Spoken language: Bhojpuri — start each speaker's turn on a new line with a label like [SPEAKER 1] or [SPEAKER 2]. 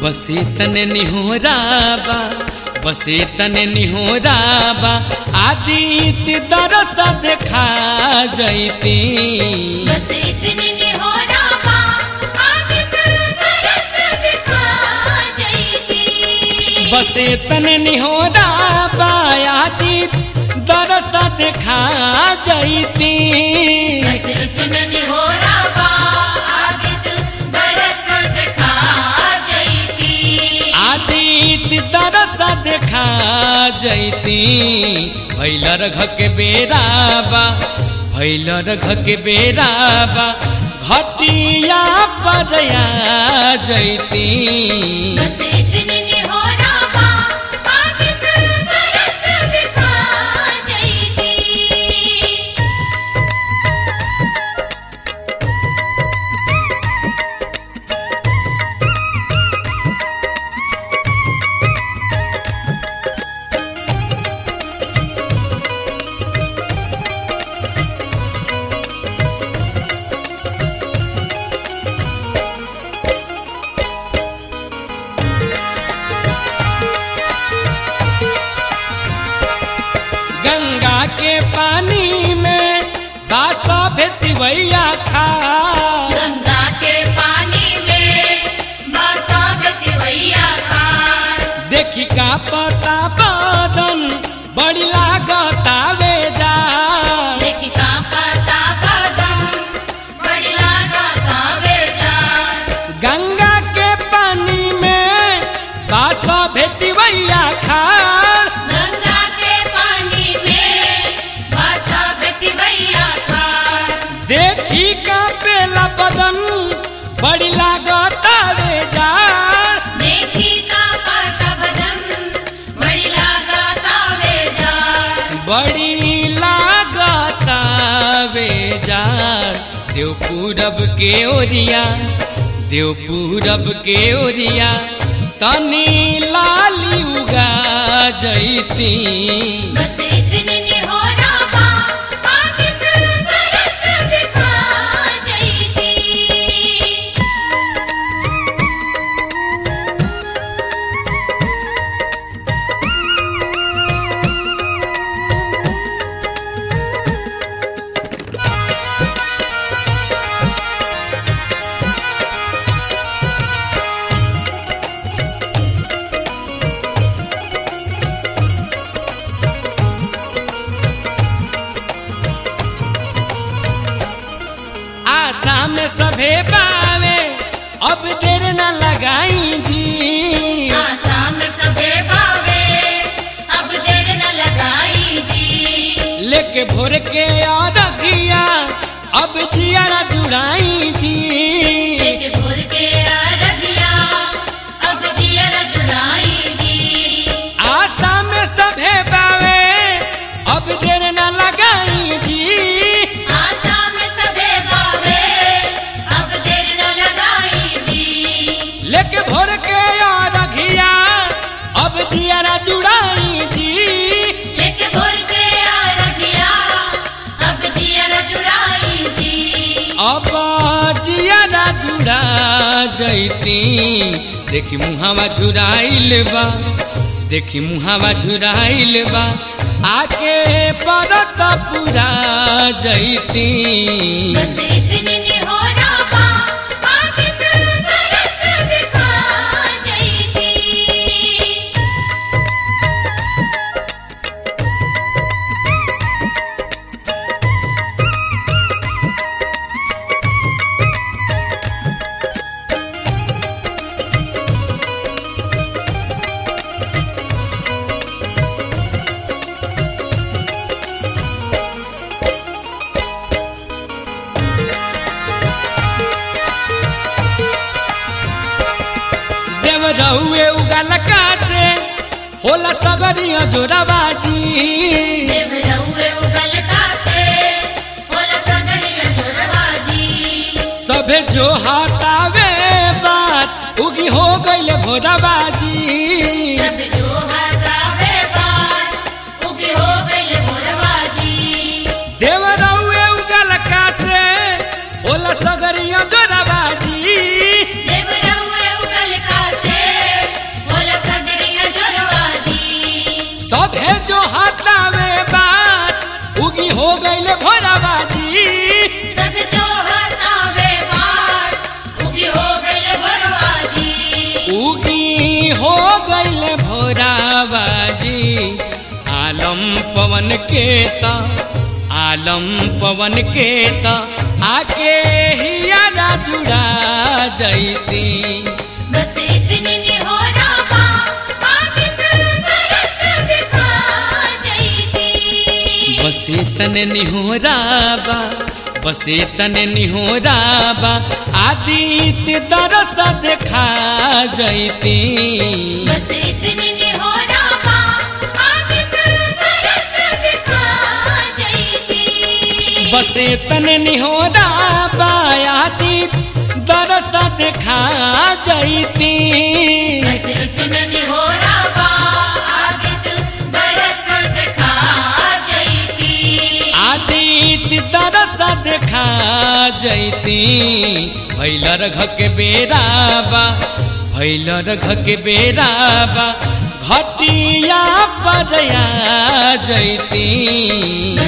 [SPEAKER 1] बसे तने निहोराबा बसे तने निहोराबा आदित्य दरस देखा जैती
[SPEAKER 2] बस इतने ने हो रामा आदित्य तरस दिखा जयती
[SPEAKER 1] बसे तने निहोराबा आदित्य दरस देखा जैती
[SPEAKER 2] बस इतने ने हो रामा आदित्य तरस दिखा जयती
[SPEAKER 1] आदित्य दरस देखा जैती भैल रघ के बेराबा भैल रघ के बेराबा घटिया परया जैती
[SPEAKER 2] बस इतने ने हो रामा आदित्य तरस दिखा जयती
[SPEAKER 1] गंगा के पानी में बासा भेतिवैया खा
[SPEAKER 2] गंगा के पानी में बासा बतिवैया का
[SPEAKER 1] देखी का पता बदन बड़ी लागता वे जा
[SPEAKER 2] देखी का पता बदन बड़ी लागता बेजा
[SPEAKER 1] गंगा के पानी में बासा भेतिवैया खा
[SPEAKER 2] गंगा के पानी में बासा बतिवैया का
[SPEAKER 1] देखी का पेला बदन बड़ी लागता वे जा
[SPEAKER 2] देखी का पता बदन बड़ी लागता बेजा
[SPEAKER 1] बड़ी लागता वे जा देव पूरब के ओरिया देव पूरब के ओरिया तनी लाली उगा जैती
[SPEAKER 2] बस इतने ने हो रामा आदित्य तरस दिखा जयती
[SPEAKER 1] आशा में सभे पावे अब देर न लगाई जी
[SPEAKER 2] आसाम सबे भावे अब देर न लगाई जी
[SPEAKER 1] लेके भोर के अरघिया अब जियारा जुड़ाई जी
[SPEAKER 2] एक भोर के अरबिया अब जियर जुड़ाई जी
[SPEAKER 1] आशा में सभे पावे अब देर न लगाई जी
[SPEAKER 2] आसाम सबे भावे अब देर न लगाई जी
[SPEAKER 1] लेके भोर के अरघिया अब जियारा जुड़ाई जी
[SPEAKER 2] एक भोर के अरबिया अब जियर जुड़ाई जी
[SPEAKER 1] अब जियारा जुड़ा जैती देखी मुहावा झुराइल बा देखी मुहावा झुराइल बा आके परत पूरा जैती
[SPEAKER 2] बस इतने ने हो रामा आदित्य तरस दिखा जयती
[SPEAKER 1] देव रहुए उगल का से होला सगरिया जोराबाजी
[SPEAKER 2] देव रउए उगल कासे होला सगरिया जोरबाजी
[SPEAKER 1] सभे जो हटावे बात उगी हो गईल भोराबाजी
[SPEAKER 2] सब जो हटावे बात उगी हो गइल मोरबाजी
[SPEAKER 1] देव रहुए उगल का से होला सगरिया जोराबाजी
[SPEAKER 2] देव रउए उगल कासे
[SPEAKER 1] हो गईले भोराबाजी
[SPEAKER 2] सब जो हतावे बाट उगी हो गइल भोरवाजी
[SPEAKER 1] उगी हो गईले भोराबाजी आलम पवन के त आलम पवन के त आके हियारा जुड़ा जैती
[SPEAKER 2] बस इतनी निहोरा बा आदित तरस दिखा जईती
[SPEAKER 1] बसे तने निहोराबा बसे तने निहोराबा आदित्य दरस देखा जैती
[SPEAKER 2] बस इतनी निहोरा बा आदित तरस दिखा जईती
[SPEAKER 1] बसे तने निहोराबा आदित्य दरस देखा जैती
[SPEAKER 2] बस इतनी निहोरा बा आदित तरस दिखा जईती
[SPEAKER 1] आदित्य दरस देखा जैती भैल रघ के बेराबा भैल रघ के बेराबा घटिया पर आ जैती